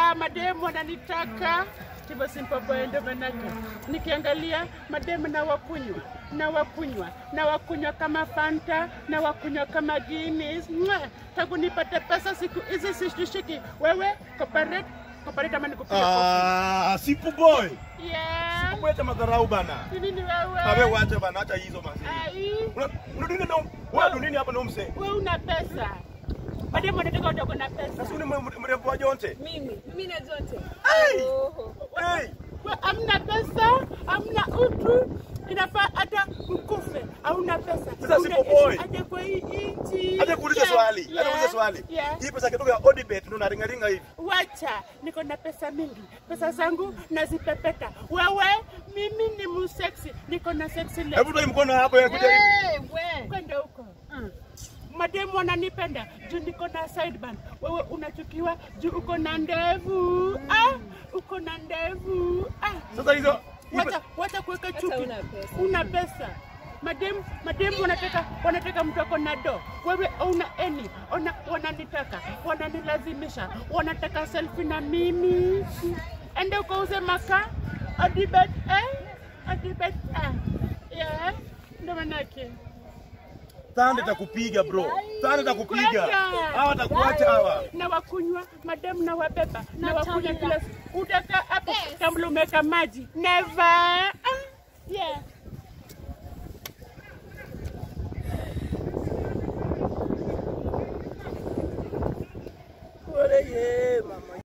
Ah, mademu wananitaka hivyo simpopoe, ndo manake nikiangalia mademu na wakunywa na wakunywa na wakunywa kama Fanta na wakunywa kama Guinness. Mwa, tangu nipate pesa siku hizi sishtushiki. Wewe cooperate cooperate ama nikupiga kofi? Ah, sipu boy. Yeah. Kuleta madharau bana. Ni nini Kabe wewe? wacha bana, acha hizo mazi. Ai, Una una nini na wewe nini hapa na mse? wewe una pesa. Mademu wanataka utoke na pesa. Sasa ni mrembo wa Jonte. Mimi, mimi na zote. Hey! Oho. Hey! We, hamna pesa, hamna utu, inafaa hata mkufe, hauna pesa. Sasa si Unaishi boy. aje kwa hii nchi. Acha kuuliza Yeah, swali. Acha yeah, kuuliza swali. yeah. Hii pesa kidogo ya Odibet ndo naringa ringa hivi. Wacha, niko na pesa mingi, pesa zangu nazipepeta. Wewe, mimi ni museksi, niko na sexy legs. Hebu toi mkono hapo ya kuja. Eh, we. kwenda huko mm. Mademu wananipenda juu niko na sideburn. Wewe unachukiwa juu uko na ndevu ah, uko na ndevu ah. Sasa hizo hii Wacha, pesa- wacha kuweka chuki. una pesa. Una pesa. Mademu, mademu wanataka wanataka mtu ako na do. Wewe una eni, ona wananitaka, wananilazimisha, wanataka selfie na mimi. Ende ukauze makaa, adibet eh, adibet eh. Yeah, ndo manake. Tande takupiga bro. Tande takupiga. Kwenda. Hawa takuacha hawa. na wakunywa madamu na wabeba na Na wakunywa tumbler. kila siku. Utakaa hapo Yes. kabla umeweka maji. Never. Ah, yeah. Ole ye mama.